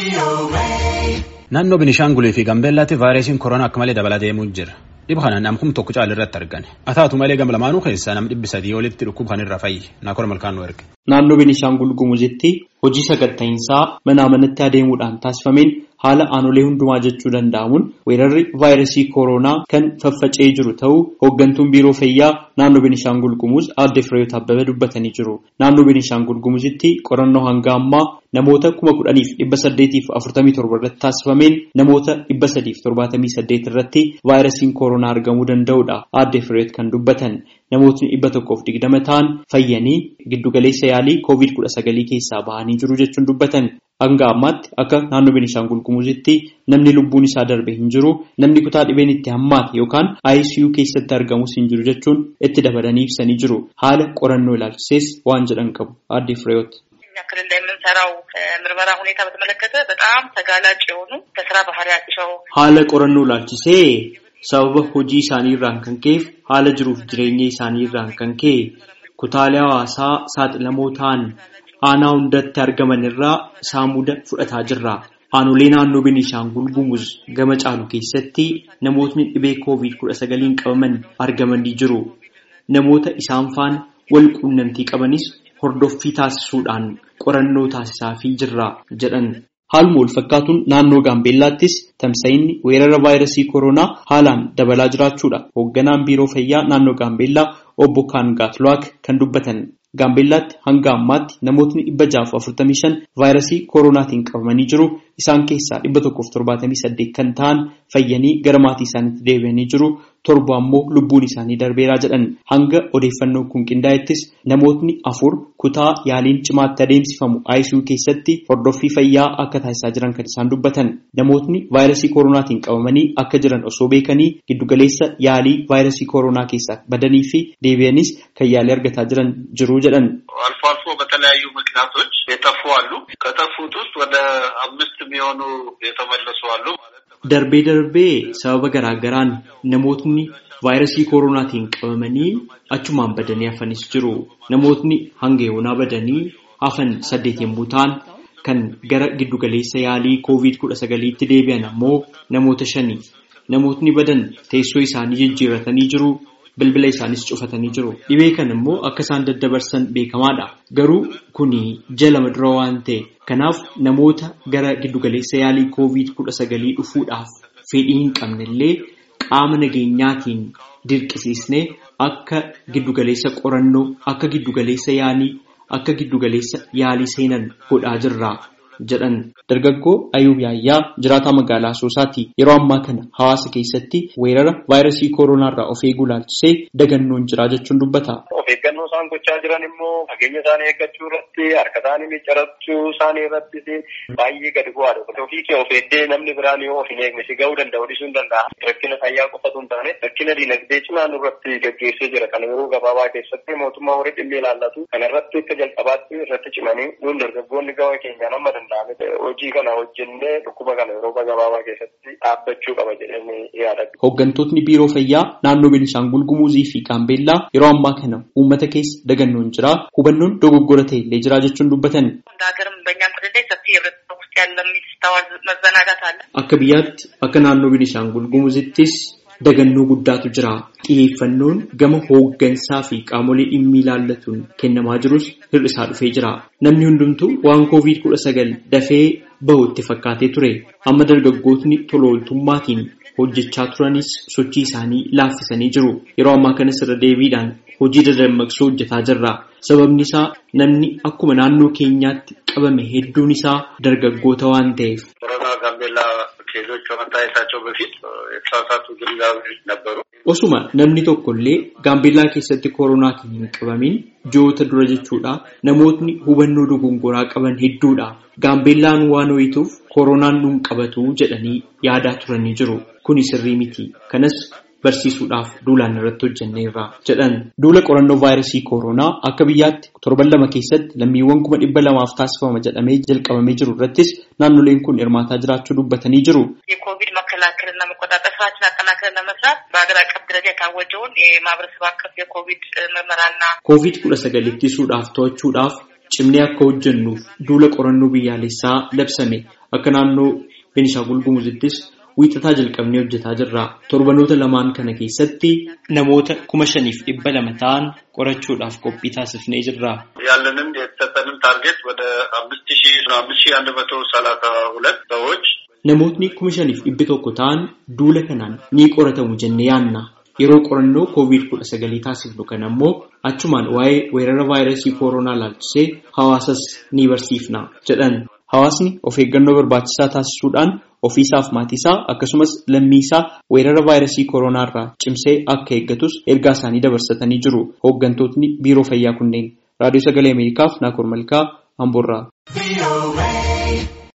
Naannoo Binishaangulii fi Gambeellaatti vaayirasiin koronaa akka malee dabalaa deemuu jira. Dhibba kanaan namkum tokko caala irratti argame. Haa taatu malee gama lamaanuu keessaa nam dhibbi sadii olitti dhukkuba kanirra fayyi. Naakora malkaan nu erge. Naannoo Binishaangul Gumuzitti hojii saganta'iinsaa manaa manatti adeemuudhaan taasifameen haala aanolee hundumaa jechuu danda'amuun weerarri vaayirasii koronaa kan faffaca'ee jiru ta'uu hooggantuun biiroo fayyaa naannoo Binishaangul Gumuz aadde Fireeyoot Abbabee dubbatanii jiru. Naannoo Binishaangul Gumuzitti qorannoo hanga ammaa namoota kuma kudhaniif dhibba saddeetiif afurtamii torba irratti taasifameen namoota dhibba sadiif torbaatamii saddeet irratti vaayirasiin koronaa argamuu danda'udha. Aadde Fireeyoot kan dubbatan namootni dhibba tokkoof digdama ta'an fayyanii giddugaleessa yaalii koovid kudha sagalii keessaa bahanii jiru jechuun dubbatan. Hanga ammaatti akka naannoo Beenishaangul Gumuzitti namni lubbuun isaa darbe hin jiru namni kutaa dhibeen itti hammaate yookaan ICU keessatti argamus hin jiru jechuun itti dabalanii ibsanii jiru. Haala qorannoo ilaalchisees waan jedhan qabu. Aadde Fireeyoot. ክልል ላይ የምንሰራው ምርመራ ሁኔታ በተመለከተ በጣም ተጋላጭ የሆኑ ከስራ ባህሪያቸው haala qorannoo ilaalchisee sababa hojii isaanii irraan kan ka'eef haala jiruuf jireenya isaanii irraan kan ka'e kutaalee hawaasaa saaxilamoo ta'an aanaa hundatti argaman irraa saamuda fudhataa jirra. Aanolee naannoo Beenishaangul Gumuz gama caalu keessatti namootni dhibee koovid kudha sagaliin qabaman argamanii jiru. Namoota isaan faana wal quunnamtii qabanis hordoffii taasisuudhaan qorannoo taasisaafii jirra jedhan. Haaluma wal fakkaatuun naannoo Gaambeellaattis tamsa'inni weerara vaayirasii koronaa haalaan dabalaa jiraachuudha. Hoogganaan biiroo fayyaa naannoo Gaambeellaa obbo Kaangaatluwaak kan dubbatan. Gaambeellaatti hanga ammaatti namootni dhibba jaaf afurtamii shan vaayirasii koronaatiin qabamanii jiru. Isaan keessaa dhibba tokkoof torbaatamii saddeet kan ta'an fayyanii gara maatii isaaniitti deebi'anii jiru. Torba ammoo lubbuun isaanii darbeeraa jedhan. Hanga odeeffannoon kun qindaa'ettis namootni afur kutaa yaaliin cimaatti adeemsifamu ICU keessatti hordoffii fayyaa akka taasisaa jiran kan isaan dubbatan. Namootni vaayirasii koronaatiin qabamanii akka jiran osoo beekanii giddugaleessa yaalii vaayirasii koronaa keessaa badanii fi deebi'anis kan yaalii argataa jiran jiru jedhan. አልፎ አልፎ በተለያዩ ምክንያቶች የጠፉ አሉ። ከጠፉት ውስጥ ወደ አምስት የሚሆኑ የተመለሱ አሉ ማለት ነው። Darbee darbee sababa garaagaraan namootni vaayirasii koronaatiin qabamanii achumaan badanii hafanis jiru. Namootni hanga yoonaa badanii hafan saddeet yommuu ta'an kan gara giddugaleessa yaalii koovid kudha sagaliitti deebi'an ammoo namoota shani. Namootni badan teessoo isaanii jijjiirratanii jiru. Bilbila isaanis cufatanii jiru. Dhibee kan immoo akka isaan daddabarsan beekamaadha. Garuu kuni jalama dura waan ta'e. Kanaaf namoota gara giddugaleessa yaalii koovid kudha sagalii dhufuudhaaf fedhii hin qabnellee qaama nageenyaatiin dirqisiisnee akka giddugaleessa qorannoo, akka giddugaleessa yaalii, akka giddugaleessa yaalii seenan godhaa jirra. jedhan dargaggoo Ayuub Yaayyaa jiraataa magaalaa Asoosaati. Yeroo ammaa kana hawaasa keessatti weerara vaayirasii kooronaarraa of eeguu ilaalchisee dagannoon jira jechuun dubbata. Of eeggannoo isaan gochaa jiran immoo fageenya isaanii eeggachuu irratti harka isaanii miccirachuu isaanii irratti baay'ee gadi bu'aadha. Ofii kee of eeddee namni biraan yoo of hin eegne si ga'uu danda'u dhiisuu hin danda'a. Rakkina fayyaa qofatu hin taane rakkina diinagdee cimaa nurratti gaggeessee jira. Kana yeroo gabaabaa keessatti mootummaa horii dhimmi ilaallatu. Kana irratti akka jalqabaatti irratti cimanii nuun dargaggoonni gama keenyaan amma danda'ame hojii kana hojjennee dhukkuba kana yeroo gabaabaa keessatti dhaabbachuu qaba jedhanii yaadatu. Hooggantootni biiroo fayyaa naannoo Beenishaangul Gumuzii fi Gaambeellaa yeroo ammaa kana uummata keessa dagannoon jira. Hubannoon dogoggora ta'e illee jira jechuun dubbatan. እንደ ሀገርም በእኛም ክልል ላይ ሰፊ የህብረተሰብ ውስጥ ያለ የሚስተዋል መዘናጋት አለ። Akka biyyaatti akka naannoo Beenishaangul Gumuzittis dagannoo guddaatu jira. Xiyyeeffannoon gama hooggansaa fi qaamolee dhimmi ilaallatuun kennamaa jirus hir'isaa dhufee jira. Namni hundumtuu waan koovid kudha sagal dafee bahu itti fakkaatee ture. Amma dargaggootni tola ooltummaatiin hojjechaa turanis sochii isaanii laaffisanii jiru. Yeroo ammaa kanas irra deebiidhaan hojii dadammaqsuu hojjetaa jirra. Sababni isaa namni akkuma naannoo keenyaatti qabame hedduun isaa dargaggoota waan ta'eef. ኮሮና ጋምቤላ ኬዞች ከመታየታቸው በፊት የተሳሳቱ ግንዛቤዎች ነበሩ። Osuma namni tokko illee gaambeellaa keessatti koronaatiin hin qabamin ji'oota dura jechuudha. Namootni hubannoo dogongoraa qaban hedduudha. Gaambeellaan waan ho'ituuf koronaan nuun qabatu jedhanii yaadaa turanii jiru. Kuni sirrii miti. Kanas barsiisuudhaaf duulaan irratti hojjenneerra jedhan. Duula qorannoo vaayirasii koronaa akka biyyaatti torban lama keessatti lammiiwwan kuma dhibba lamaaf taasifama jedhamee jalqabamee jiru irrattis naannoleen kun hirmaataa jiraachuu dubbatanii jiru. የኮቪድ መከላከልና መቆጣጠር ስራችን አጠናክረን ለመስራት በሀገር አቀፍ ደረጃ የታወጀውን የማህበረሰብ አቀፍ የኮቪድ ምርመራና Koovid kudha sagal ittisuudhaaf to'achuudhaaf cimnee akka hojjennuuf duula qorannoo biyyaalessaa labsame Akka naannoo Beenishaangul Gumuzittis wiixataa jalqabnee hojjetaa jirra. Torbanoota lamaan kana keessatti namoota kuma shaniif dhibba lama ta'an qorachuudhaaf qophii taasifnee jirra. ያለንን የተሰጠንን ታርጌት ወደ አምስት ሺ አምስት ሺ አንድ መቶ ሰላሳ ሁለት ሰዎች Namootni kuma shaniif dhibbi tokko ta'an duula kanaan ni qoratamu jennee yaanna. Yeroo qorannoo koovid kudha sagalii taasifnu kana ammoo achumaan waa'ee weerara vaayirasii kooroonaa laalchisee hawaasas ni barsiifna jedhan. Hawaasni of eeggannoo barbaachisaa taasisuudhaan ofiisaaf maatiisaa akkasumas lammiisaa weerara vaayirasii kooroonaa irraa cimsee akka eeggatus ergaa isaanii dabarsatanii jiru. Hooggantootni biiroo fayyaa kunneen raadiyoo sagalee Ameerikaaf Naakoor Malkaa Amboorraa.